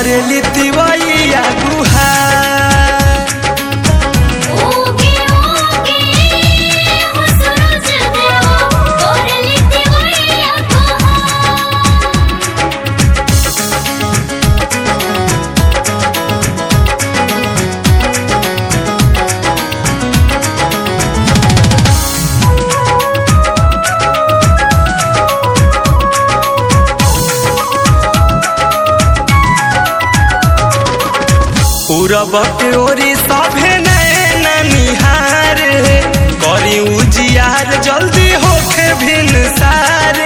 करेली तिवैया गुहार ओगे ओगे हो सूरज देवा करली दिवैया गुहार पूरब के ओरी सभे नैन निहार करी उजियार जल्दी होखे भिन सारे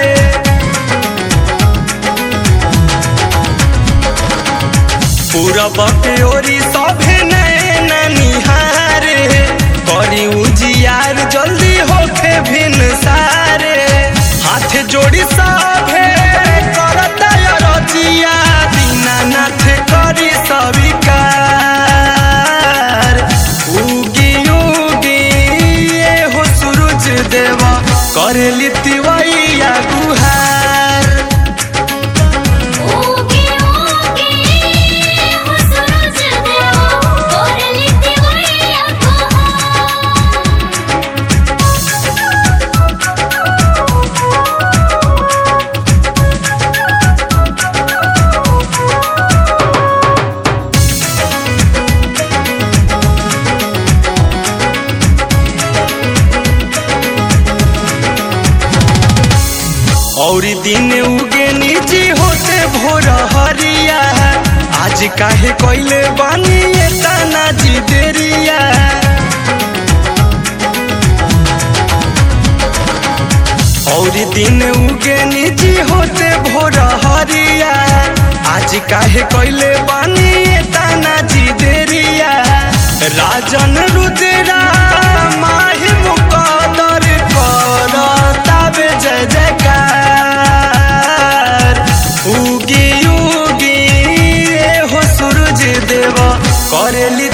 पूरब के ओरी सभे नैन निहार करी उजियार जल्दी होखे भिन सारे हाथ जोड़ी सभे करता रजिया दीनानाथ करी सविकार उगी उगी ये हो सूरज देवा करेली तिवैया गुहार ओगे ओगे हो सूरज देवा करली दिवैया और दिन उगे निजी होते भोर हरिया आज काहे कोइले बानी ये ताना जी देरिया और दिन उगे निजी होते भोर हरिया आज काहे कोइले बानी ये ताना जी देरिया राजन रुद्रा माही मुकदर करताबे जय जयकार उगी उगी ए हो सूरज देव करेली